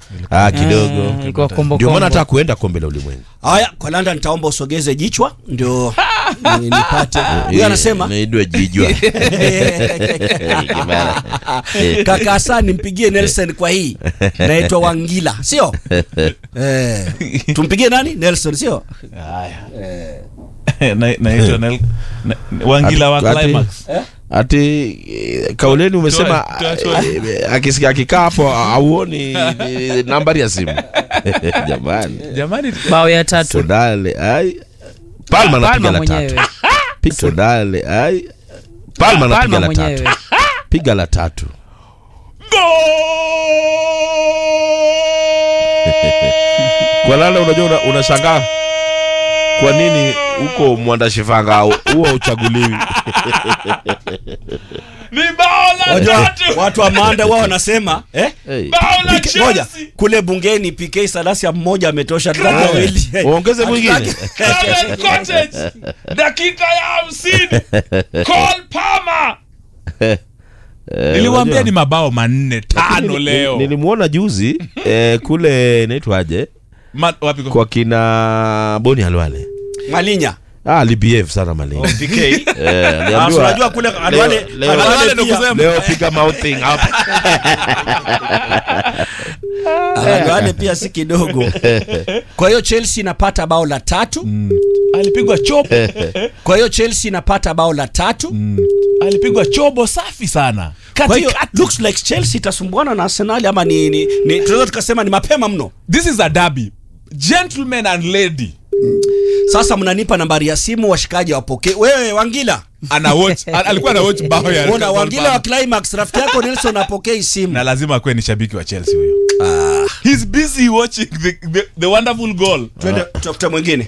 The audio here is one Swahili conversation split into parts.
ah, kidogo Mm, ilikuwa kombo ndio maana kombo. nataka kuenda kombe la ulimwengu haya kwa landa nitaomba usogeze jichwa ndio ni- nipate huyo anasema naidwe jijwa kaka Hassan nimpigie Nelson kwa hii naitwa Wangila sio eh, tumpigie nani Nelson sio Na- naitwa Nel- na- Wangila wa Ati- ati- Climax. ati eh, kauleni umesema Toa- toa- eh, akisikia akikaa hapo auoni eh, nambari ya simu jamani Jamani, bao ya tatu todale ai palma anapiga Palma la mwenyewe tatu Pi- todale ai palma anapiga Palma la mwenyewe tatu piga la tatu kwa lala unajua una- unashangaa kwa nini huko mwandashifanga huo uchaguliwi ni bao la Wajua, tatu watu wa Manda wao wanasema eh? hey. bao la PK Ngoja, Chelsea kule bungeni PK Salasia mmoja ametosha tutaki wawili uongeze mwingine Craven Cottage dakika ya hamsini Cole Palmer niliwaambia ni mabao manne tano Nili- leo nilimwona juzi eh, kule naitwaje Ma, wapi kwa kwa kina boni halwale Malinya ah, alibehave sana malini PK eh, Ah, aliambiwa- so unajua kule Alwale leo- Alwale Alwale ndo pia- kusema. leo piga mouthing hapa Alwale pia si kidogo kwa hiyo Chelsea inapata bao la tatu alipigwa chobo kwa hiyo Chelsea inapata bao la tatu alipigwa chobo safi sana kwa hiyo katikati looks like Chelsea itasumbuana na Arsenal ama ni, ni, ni tunaweza tukasema ni mapema mno this is a derby gentleman and lady sasa mnanipa nambari ya simu washikaji wapokee wewe Wangila ana watch al- alikuwa ana watch bao ya Ona Cole Wangila wa Palmer. Climax rafiki yako Nelson apokei simu na lazima akuwe ni shabiki wa Chelsea huyo he's busy watching the, the, the wonderful goal twende tutafute mwingine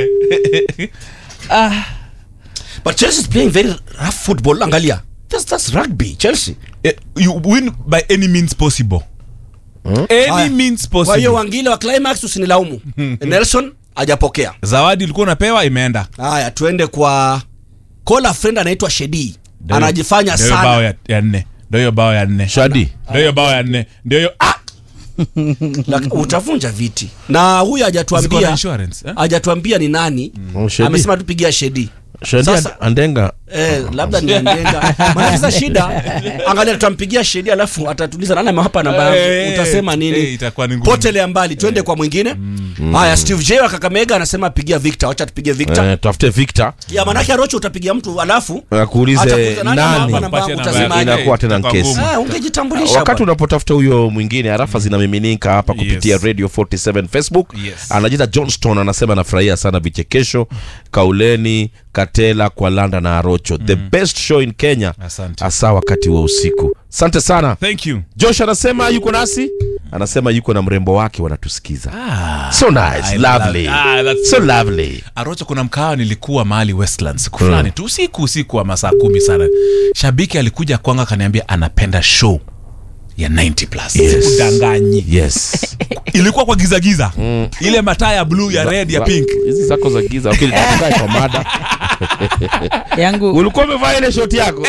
but Chelsea is playing very rough football angalia that's, that's rugby Chelsea Eh, you win by any means possible any Haya. means kwa hiyo possible Wangila wa Climax usinilaumu Nelson hajapokea zawadi ulikuwa unapewa imeenda haya tuende kwa kola friend anaitwa Shedi Ndio- anajifanya ndio hiyo bao sana ya, ya nne ndio hiyo bao ya nne shadi ndio hiyo bao ya nne ndio hiyo ah! Lak- utavunja viti na huyu Ziko na hajatuambia insurance eh? hajatuambia ni nani Oh, Shedi. amesema tupigia Shedi shadi Sasa- andenga Eh, labda ni Andenga. Maana sasa shida, angalia tutampigia Shedi alafu atatuliza nani amewapa namba yangu. Eh, Utasema eh, nini? itakuwa ni ngumu. Potelea mbali, twende kwa mwingine. Haya, Steve J wa Kakamega anasema pigia Victor, acha tupige Victor. eh, tafute victor Ya manake Rocho utapigia mtu alafu akuulize atakuuliza nani amewapa nani namba yangu, Patia utasemaje? namba inakuwa tena Itakuwa nkesi ngumu. Ah, ungejitambulisha. wakati bwana. unapotafuta huyo mwingine arafa zinamiminika hapa kupitia Yes. radio 47 facebook Yes. anajiita johnston anasema anafurahia sana vichekesho kauleni katela kwa landa na arocho the best show in kenya Asante. hasa wakati wa usiku asante sana thank you josh anasema yuko nasi anasema yuko na mrembo wake wanatusikiza so nice I lovely love- ah, that's so lovely arocho kuna mkawa nilikuwa mahali westland siku fulani tu usiku usiku wa masaa kumi sana shabiki alikuja kwanga akaniambia anapenda show ya 90 plus Yes. sikudanganyi yes ilikuwa kwa gizagiza ile mataa ya blue ya red ya Za- pink hizi zako za giza okay, tukae kwa mada yangu ulikuwa umevaa ile shoti yako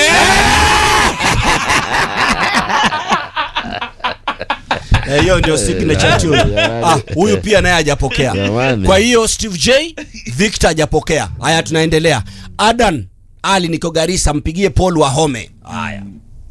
Eh, hiyo ndio signature tune. Ah, huyu pia naye hajapokea. Jamani. Kwa hiyo Steve J, Victor hajapokea. Haya tunaendelea. Adan Ali niko Garissa, mpigie Paul Wahome. Haya.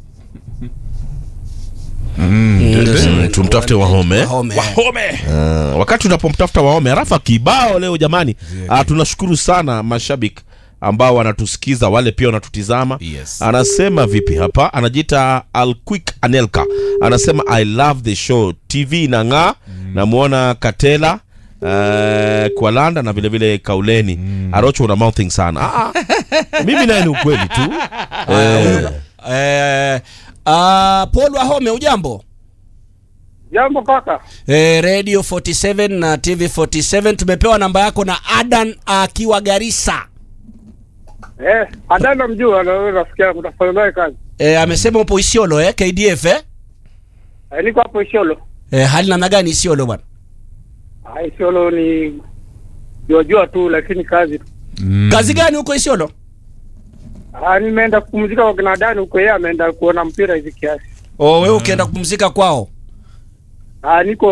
Mm, tumtafute wahome Wahome. home Uh, wakati unapomtafuta waome arafa kibao leo jamani uh, tunashukuru sana mashabiki ambao wanatusikiza wale pia wanatutizama Yes. anasema vipi hapa anajiita alquick anelka anasema i love the show tv inang'aa namwona katela Uh, kwa landa na vilevile vile kauleni arocho una mouthing sana ah, ah. mimi naye ni ukweli tu eh, Eh, ah, Paul Wahome ujambo? Jambo kaka. Eh, Radio 47 na TV 47 tumepewa namba yako na Adan akiwa Garissa. Eh, adana mjua anaweza rafiki kutafanya naye kazi. Eh, amesema upo Isiolo eh, KDF eh? Eh, niko hapo Isiolo. Eh, hali namna gani Isiolo bwana? Ah, Isiolo ni jua jua tu lakini kazi tu. Kazi gani huko Isiolo? Ah, nimeenda kupumzika kwa kina Dani huko, yeye ameenda kuona mpira hivi kiasi. Oh, wewe ukienda kupumzika kwao. Ah, niko